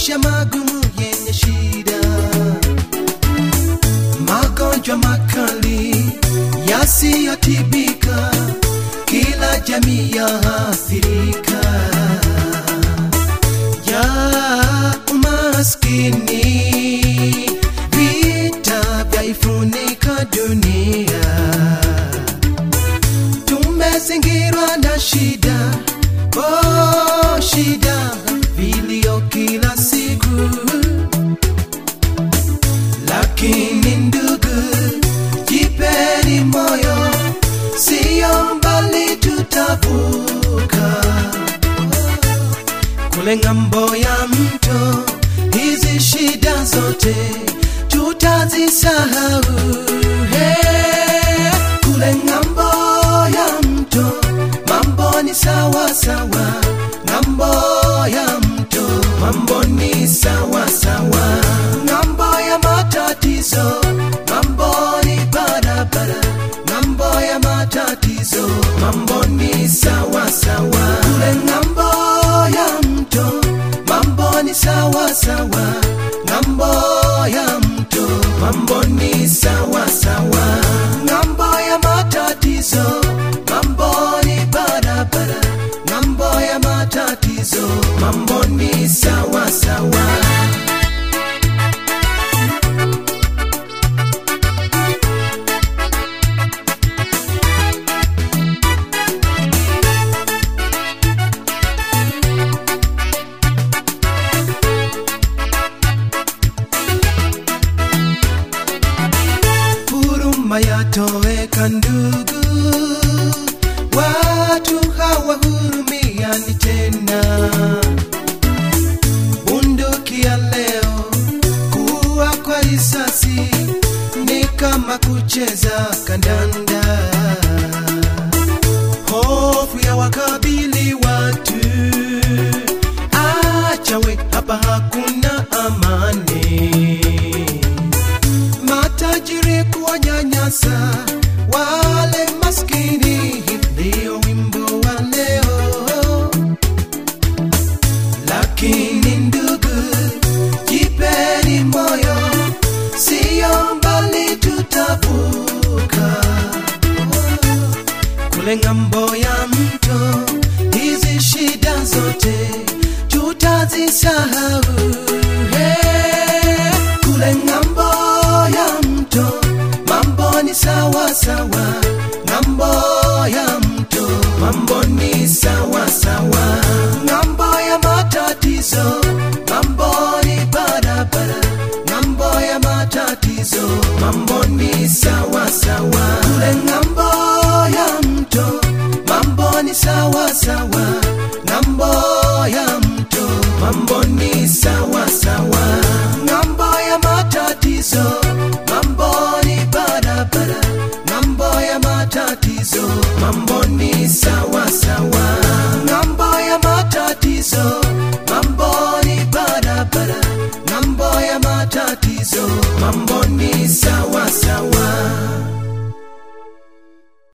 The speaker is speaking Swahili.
maisha magumu yenye shida, magonjwa makali yasiyotibika, kila jamii yaathirika ya umaskini, vita vyaifunika dunia, tumezingirwa na shida, oh shida, vilio kila siku, lakini ndugu, jipeni moyo, siyo mbali tutavuka kule ng'ambo ya mto, hizi shida zote tutazisahau. Hey, kule ng'ambo ya mto mambo ni sawa sawa, ng'ambo ya mto mambo ni sawa sawa, ng'ambo ya matatizo mambo ni barabara, ng'ambo ya matatizo mambo ni sawa sawa, kule ng'ambo ya mto mambo ni sawa sawa, ng'ambo ya mto mambo ni sawa sawa, ng'ambo ya matatizo mambo ni barabara, ng'ambo ya matatizo mambo ni sawa sawa. huruma yatoweka ndugu, watu hawahurumiani tena. Bunduki ya leo kuwa kwa risasi ni kama kucheza kandanda. Hofu ya wakabili watu, achawe hapa hakuna amani matajiri kuwanyanyasa wale maskini, ndio wimbo wa leo. Lakini ndugu, jipeni moyo, siyo mbali tutavuka kule ng'ambo ya mto, hizi shida zote tutazisahau. Hey, kule ng'ambo ya mto mambo ni sawa sawa, ng'ambo ya mto mambo ni sawa sawa, ng'ambo ya matatizo mambo ni barabara, ng'ambo ya matatizo mambo ni sawa sawa, kule ng'ambo ya mto mambo ni sawa sawa, ng'ambo ya mto mambo ni sawa sawa, ng'ambo ya matatizo mambo ni barabara, ng'ambo ya matatizo mambo ni sawa sawa, ng'ambo ya matatizo mambo ni barabara, ng'ambo ya matatizo mambo ni sawa sawa.